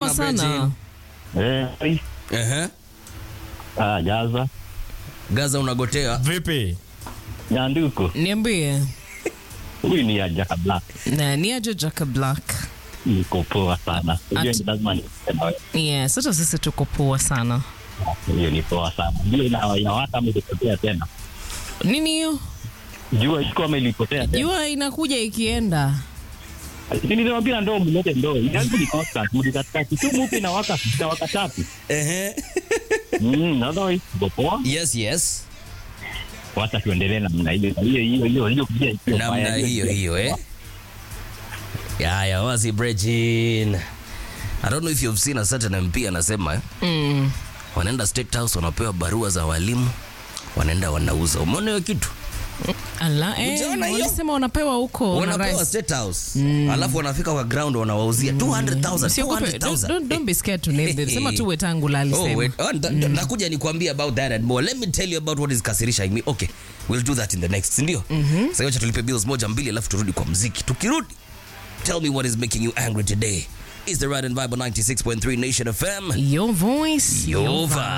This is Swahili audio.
Poa sana. Eh, Ehe. ah, Gaza, Gaza unagotea. Vipi? Nyanduko, Niambie. huyu ni Ajaka Black, Na ni aje Jaka Black. niko poa sana. Hiyo Ati- ni lazima niseme wewe. Yes, hata sisi tuko poa sana. hiyo ni poa sana. Jua ina inawaka ama ilipotea tena? Nini hiyo? Jua iko ama ilipotea tena? Jua inakuja ikienda. Lakini nilimwambia ndoo mlete ndoo. Yangu ni constant, mli katikati tu mupi inawaka inawaka tatu. Ehe. Mm, otherwise tuko poa. Yes, yes. Wacha tuendelee namna hiyo. Hiyo hiyo hiyo hiyo pia iko Namna mbaya. hiyo hiyo eh. Ya ya wazi Brejin. I don't know if you've seen a certain MP anasema eh. Mm. Wanaenda State House wanapewa barua za walimu. Wanaenda wanauza. Umeona hiyo kitu? Ala, eh, Ujaona hiyo? walisema wanapewa huko na Wanapewa rice. State House. Alafu wanafika kwa ground wanawauzia 200,000. Usiogope, don't, 200,000. don't, don't be scared to name them. Sema tu Wetangula Oh, alisema. wait. Oh, nda- nda- nakuja nikwambie about that and more. Let me tell you about what is kasirisha me. Okay, we'll do that in the next, si ndio? Sasa wacha tulipe bills moja mbili alafu turudi kwa mziki. Tukirudi, tell me what is making you angry today. Is the Ride and Vibe on 96.3 Nation FM? Your voice, Your your vibe. vibe.